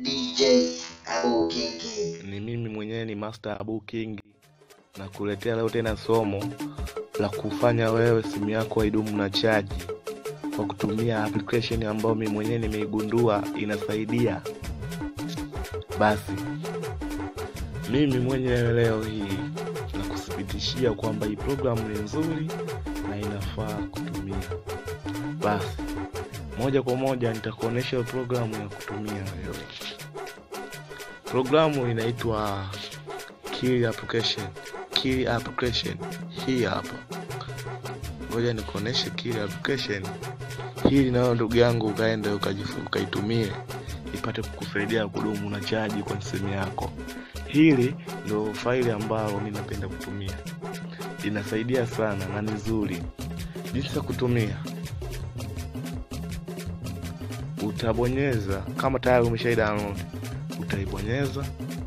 DJ Abu Kingi. Ni mimi mwenyewe ni Master Abu King na kuletea leo tena somo la kufanya wewe simu yako idumu na chaji kwa kutumia application ambayo mimi mwenyewe nimeigundua inasaidia. Basi mimi mwenyewe leo hii nakuthibitishia kwamba hii programu ni nzuri na inafaa kutumia. Basi moja kwa moja nitakuonesha programu ya kutumia wewe. Programu inaitwa Kili application. Kili application hii hapa. Ngoja nikuoneshe Kili application hii, nayo ndugu yangu ukaenda ukajifu- ukaitumie ipate kukusaidia kudumu na chaji kwa simu yako. Hili ndio faili ambalo mimi napenda kutumia, inasaidia sana na ni nzuri. Jinsi ya kutumia, utabonyeza kama tayari umeshai download, utaibonyeza.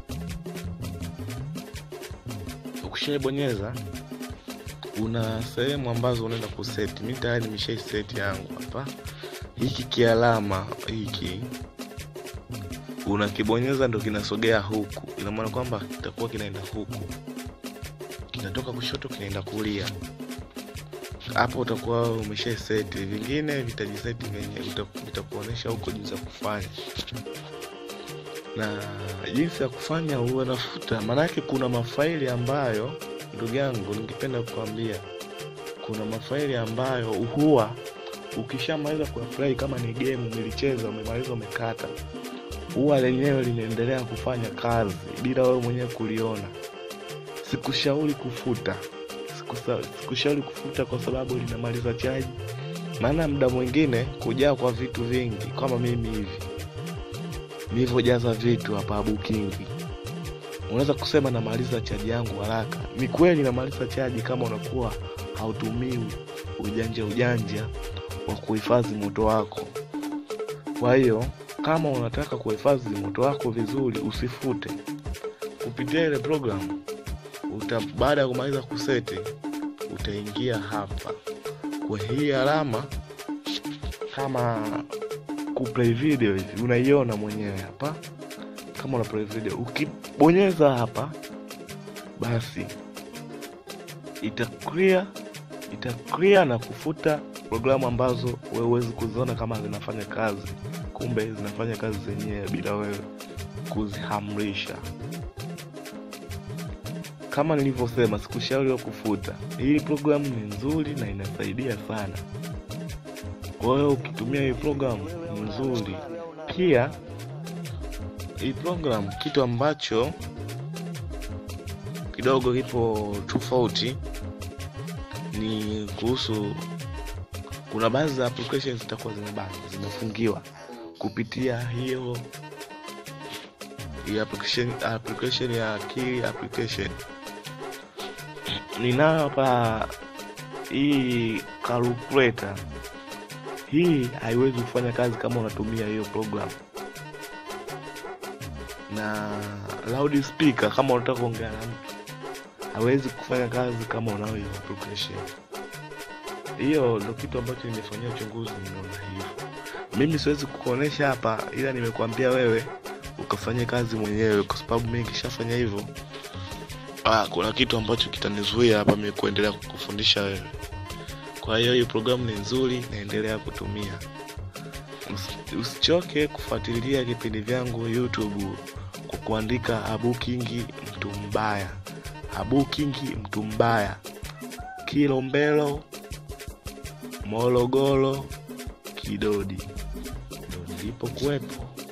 Ukishaibonyeza una sehemu ambazo unaenda kuseti. Mimi tayari nimeshai seti yangu hapa. Hiki kialama hiki unakibonyeza ndo kinasogea huku, ina maana kwamba kitakuwa kinaenda huku, kinatoka kushoto kinaenda kulia. Hapo utakuwa umesha seti, vingine vitajiseti venye vitakuonyesha huko jinsi ya kufanya na jinsi ya kufanya huwa nafuta. Maanake kuna mafaili ambayo, ndugu yangu, ningependa kukwambia, kuna mafaili ambayo huwa ukishamaliza kuapply, kama ni game umelicheza, umemaliza, umekata, huwa lenyewe linaendelea kufanya kazi bila wewe mwenyewe kuliona. Sikushauri kufuta, Sikusa- sikushauri kufuta kwa sababu linamaliza chaji, maana muda mwingine kujaa kwa vitu vingi kama mimi hivi nilivyojaza vitu hapa Bukingi, unaweza kusema namaliza chaji yangu haraka. Ni kweli namaliza chaji kama unakuwa hautumii ujanja ujanja wa kuhifadhi moto wako. Kwa hiyo kama unataka kuhifadhi moto wako vizuri, usifute kupitia ile program. Uta, baada ya kumaliza kuseti, utaingia hapa kwa hii alama kama kuplay video hivi, unaiona mwenyewe hapa kama una play video. Ukibonyeza hapa, basi ita clear ita clear na kufuta programu ambazo wewe huwezi kuziona kama zinafanya kazi, kumbe zinafanya kazi zenyewe bila wewe kuzihamrisha. Kama nilivyosema, sikushauri wa kufuta. Hii programu ni nzuri na inasaidia sana. Kwa hiyo ukitumia hii programu ni nzuri. Pia hii programu kitu ambacho kidogo kipo tofauti ni kuhusu, kuna baadhi za applications zitakuwa zimebana zimefungiwa kupitia hiyo hii application, application ya Kili application. Ninayo hapa hii calculator hii haiwezi kufanya kazi kama unatumia hiyo program, na loudspeaker kama unataka kuongea na mtu hawezi kufanya kazi kama unayo hiyo application. Hiyo ndo kitu ambacho nimefanyia uchunguzi, nimeona hivyo. Mimi siwezi kukuonesha hapa, ila nimekuambia wewe ukafanya kazi mwenyewe, kwa sababu mimi nikishafanya hivyo, ah, kuna kitu ambacho kitanizuia hapa mimi kuendelea kukufundisha wewe. Kwa hiyo hii programu ni nzuri, naendelea kutumia. Usi- Usichoke kufuatilia vipindi vyangu YouTube kwa kuandika Abu Kingi mtu mbaya, Abu Kingi mtu mbaya, Kilombero, Morogoro, Kidodi ndo nilipokuwepo.